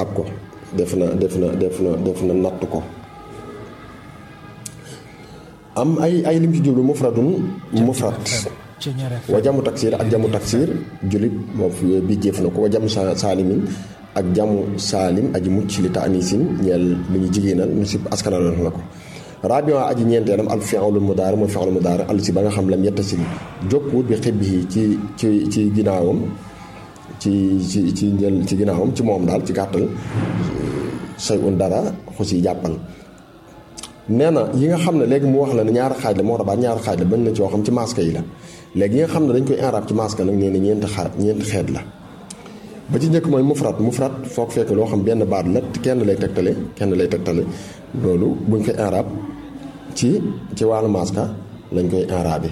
i'raab ko def na def na def na def na natt ko am ay ay lim ci jublu mufradun mufrad wa jamu taksir ak jamu taksir julit moo fi bi jëf na ko wa jamu saalimin ak jamu saalim aji mucc li taanisin ñeel lu ñu jigéenal ñu si askanal na ko rabion aji ñeenteelam al fi'lul mudaari mooy fi'lul mudaari al si ba nga xam lam yettasil jokkuwut bi xibbi ci ci ci ginnaawam ci ci ci njël ci ginnaawam ci moom daal ci gàttal say un dara xusi jàppal nee na yi nga xam ne léegi mu wax la ne ñaari xaaj la moo tax baat ñaari xaaj la bañ na ci yoo xam ci masque yi la léegi yi nga xam ne dañ koy inrab ci masque nag nee na ñeenti xaaj ñeenti xeet la ba ci njëkk mooy mufrat mufrat foog fekk loo xam benn baat la kenn lay tegtale kenn lay tegtale loolu buñ koy inrab ci ci wàllu masque lañ koy inrabe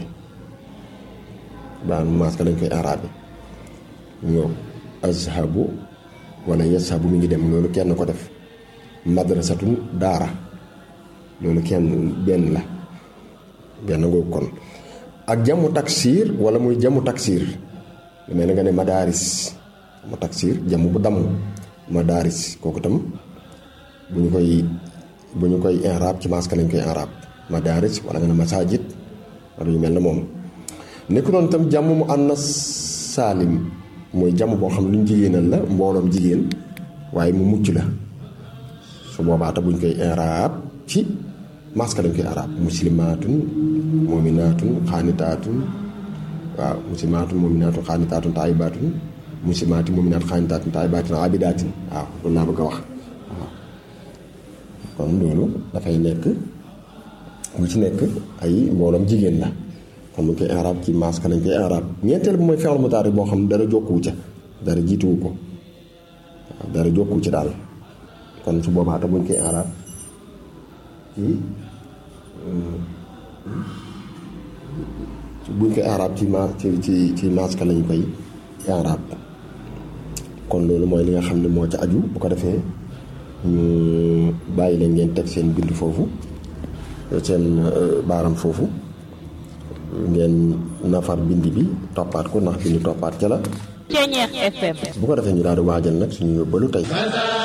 wàllu masque lañ koy inrabe ñoo azhabu wala yazhabu mi ngi dem loolu kenn ko def madrasatun daara loolu kenn benn la benn ngoogu kon ak jamu taksir wala muy jamu taksir lu mel ne nga ne madaaris mu taksir jamu bu damm madaaris kooku tam bu ñu koy bu ñu koy inrab ci masque lañ koy inrab madaaris wala nga ne masajid wala yu mel ne moom nekk noonu tam jamu mu annas saalim mooy jamu boo xam ne lu ñu jigéenal la mbooloom jigéen waaye mu mucc la su boobaa buñ koy inrab ci masque lañ koy arab muslimaatun muminaatun xaanitaatun waaw muslimaatun muminaatun xaanitaatun taayibaatun muslimaatun muminaatun xaanitaatun taayibaatun abidaatin waaw loolu laa bëgg a wax waaw kon loolu dafay nekk mu ci nekk ay mbooloom jigéen la kon mu koy arab ci masque lañ koy arab ñeenteel bi mooy fi'l mudaari boo xam ne dara jokkuwu ca dara jiituwu ko waaw dara jokkuwu ci daal kon su boobaa te buñ koy arab ci buñ koy arab ci ma ci ci ci masque lañ koy arab kon loolu mooy li nga xam ne moo ca aju bu ko defee ñu bàyyi leen ngeen teg seen bind foofu seen baaram foofu ngeen nafar bind bi toppaat ko ndax bind toppaat ca la Ceñeex FM bu ko defee ñu daal di waajal nag suñu yóbbalu tey